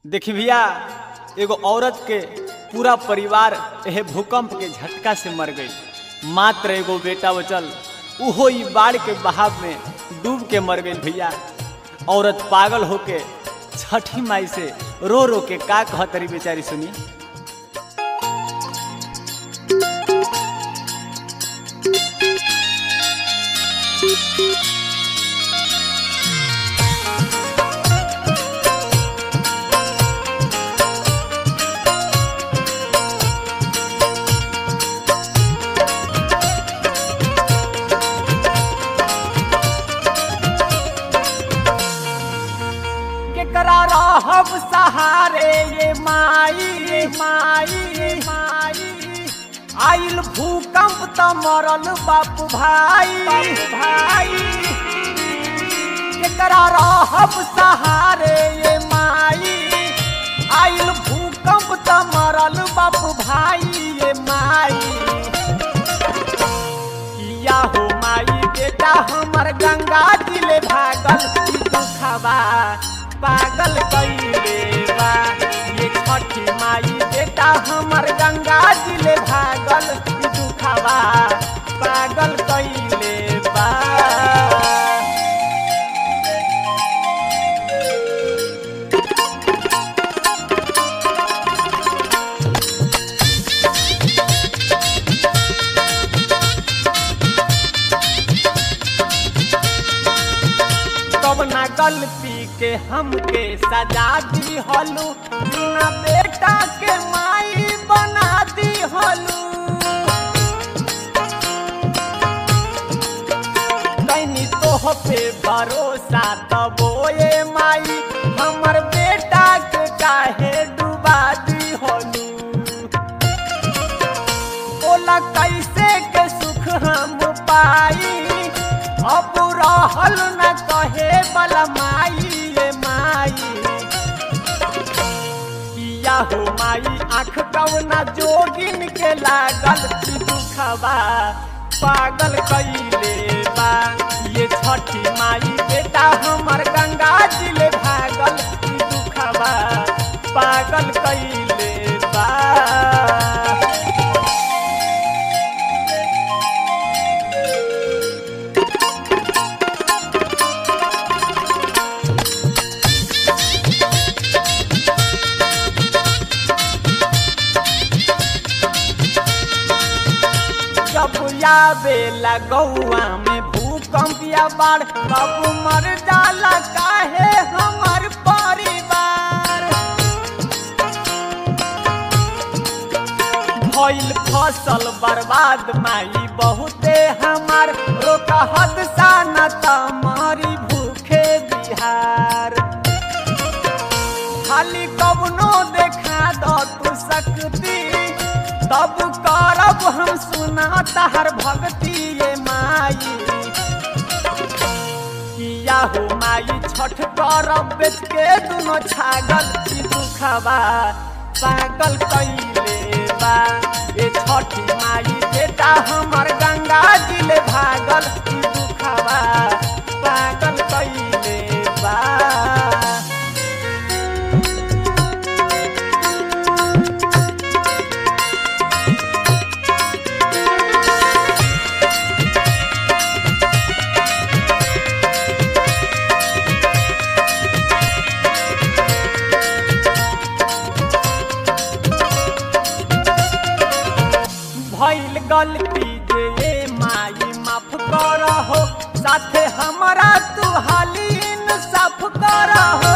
देखी भैया एगो औरत के पूरा परिवार एहे भूकंप के झटका से मर गई मात्र एगो बेटा बचल उहो ई बाढ़ के बहाव में डूब के मर गई भैया औरत पागल होके छठी माई से रो रो के का कहतरी बेचारी सुनी केकरा रहब सहारे ये माई ये माई माई आइल भूकंप त मरल बाप भाई भाई केकरा रहब सहारे ये माई आइल भूकंप त मरल बाप भाई ये माई किया हो माई बेटा हमर गंगा दिले भागल ई दुखबा पागल कइले बा ये छठी माई बेटा हमर गंगा दिले भागल ई दुखबा पागल कइले बा कवना गलती के हमके सजा दी हलू बिना बेटा के माई बना दी हलू कैनी तोह पे भरोसा तबो ये माई हमर बेटा के काहे डुबा दी हलू बोला कैसे के सुख हम पाई अब रहल न कहे बला माई ये माई किया हो माई आँख कवना जोगिन के लागल ई दुखबा पागल कइले बा ये छठी माई बेटा हमर गंगा जिले भागल ई दुखबा पागल कइले बा जब आवे लगौआ में भूकंप या बाढ़ कब मर जाला काहे हमर परिवार भइल फसल बर्बाद माई बहुते हमार रोका हदसा न तमारी भूखे बिहार खाली कवनो देखा दो तू सकती तब करब हम सुना तहर भक्ति ये माई किया हो माई छठ करब बेच के दुनो छागल ई दुखबा पागल कइले बा ए छठी माई बेटा हमर गंगा जिले भागल ई दुखबा पागल कइले बा भइल गलती जे ये माई माफ करहो साथे हमरा तू हालीन साफ करहो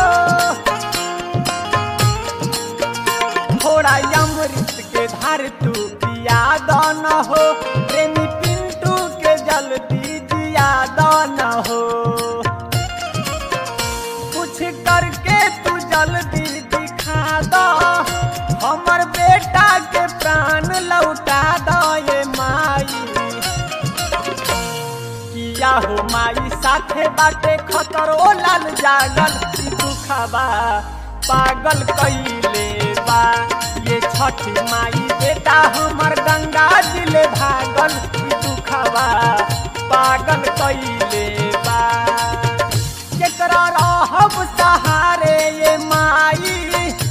थोड़ा अमृत के धार तू पिया दन हो प्रेमी पिंटू के जल्दी जिया दन हो कुछ करके तू जल्दी दिखा दो हमर बेटा के प्राण लौटा दो ये माई किया हो माई साथे बाटे खतरो लाल जागल ई दुखबा पागल कइले बा ये छठी माई बेटा हमर गंगा दिले भागल ई दुखबा पागल कइले बा केकरा रहब सहारे ये माई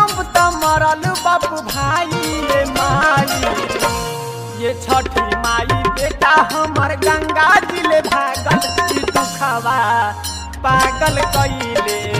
भूकंप त मरल बाप भाई रे माई ये छठी माई बेटा हमर गंगा जिले भागल ई दुखवा पागल कइले